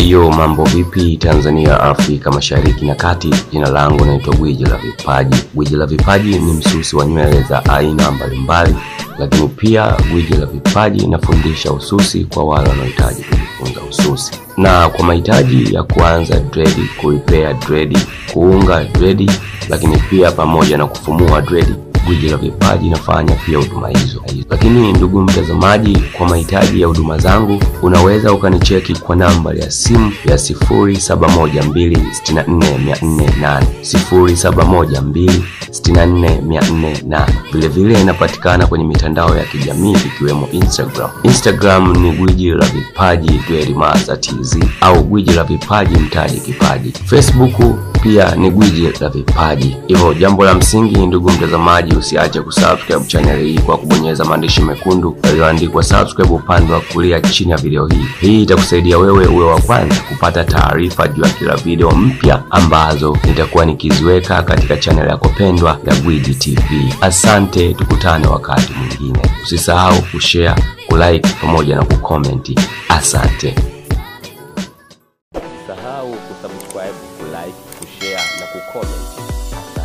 Yo, mambo vipi Tanzania, Afrika Mashariki na Kati? Jina langu naitwa Gwiji la Vipaji. Gwiji la Vipaji ni msusi wa nywele za aina mbalimbali, lakini pia Gwiji la Vipaji inafundisha ususi kwa wale wanaohitaji kujifunza ususi, na kwa mahitaji ya kuanza dredi, kurepair dredi, kuunga dredi, lakini pia pamoja na kufumua dredi Gwiji la Vipaji inafanya pia huduma hizo. Lakini ndugu mtazamaji, kwa mahitaji ya huduma zangu unaweza ukanicheki kwa namba ya simu ya 0712644408 0712644408. Vilevile inapatikana kwenye mitandao ya kijamii ikiwemo Instagram. Instagram ni Gwiji la Vipaji Dwelimaza TZ au Gwiji la Vipaji Mtaji Kipaji. Facebook pia ni Gwiji la Vipaji. Hivyo jambo la msingi, ndugu mtazamaji, usiache kusubscribe channel hii kwa kubonyeza maandishi mekundu yaliyoandikwa subscribe upande wa kulia chini ya video hii. Hii itakusaidia wewe uwe wa kwanza kupata taarifa juu ya kila video mpya ambazo nitakuwa nikiziweka katika channel yako pendwa ya Gwiji TV. Asante, tukutane wakati mwingine. Usisahau kushare, kulike pamoja na kukomenti. Asante. Usisahau kusubscribe, kulike, kushare na kucomment.